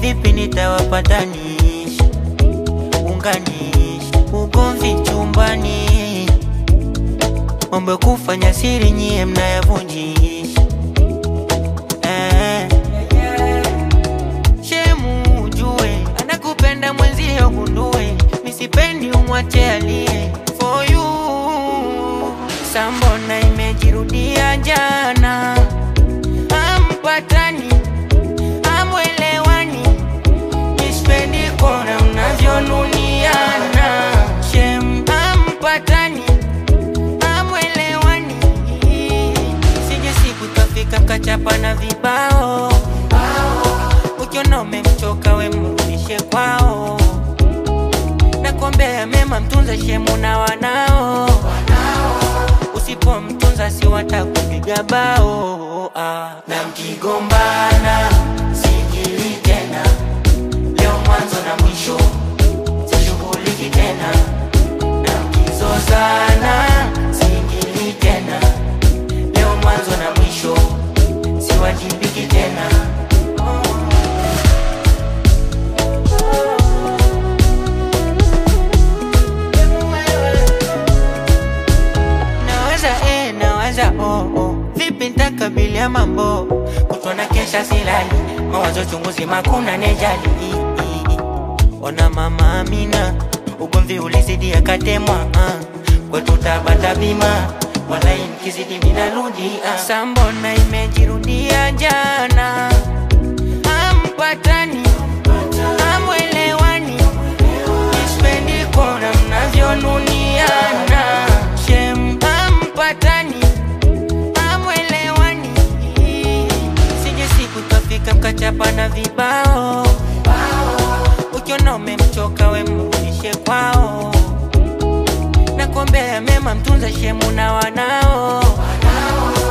vipi nitawapatanisha unganisha ugomvi chumbani mambo ya kufanya siri nyie mnayavunjisha eh. Shemu ujue anakupenda mwenzio gundue, nisipendi umwache alie for you. Sambona imejirudia jana, ampatani amwelewani, nispendi kona mnavyonuniana. Shem ampatani amwelewani, sije siku tafika mkachapa na vibao ukiona umemchoka we mrudishe kwao, nakuombea mema, mtunze shemu na wanao, usipomtunza si watakupiga bao ah. Na mkigombana sijili tena, leo mwanzo na mwisho, sishughuliki tena, na mkizozana sijili tena, leo mwanzo na mwisho, siwajibiki tena. Nawaza eh, nawaza oh, oh. Vipi nitakabilia mambo kutona kesha silali mawazo chunguzi makuna nejali I, i, i. Ona mama Amina ugomvi ulizidi akatemwa uh. Kwetu tabata bima walai mkizidi minarudi uh. Sambona imejirudia jana ampatani amwelewani Nispendi kuona mnavyonuniana Shem ampatani amwelewani Sije siku tafika mkachapa na vibao Ukiona umemchoka we mrudishe kwao Nakuombea mema mtunze shemu na wanao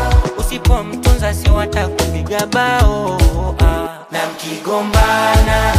Usipomtunza si watakupiga bao ah. Na mkigombana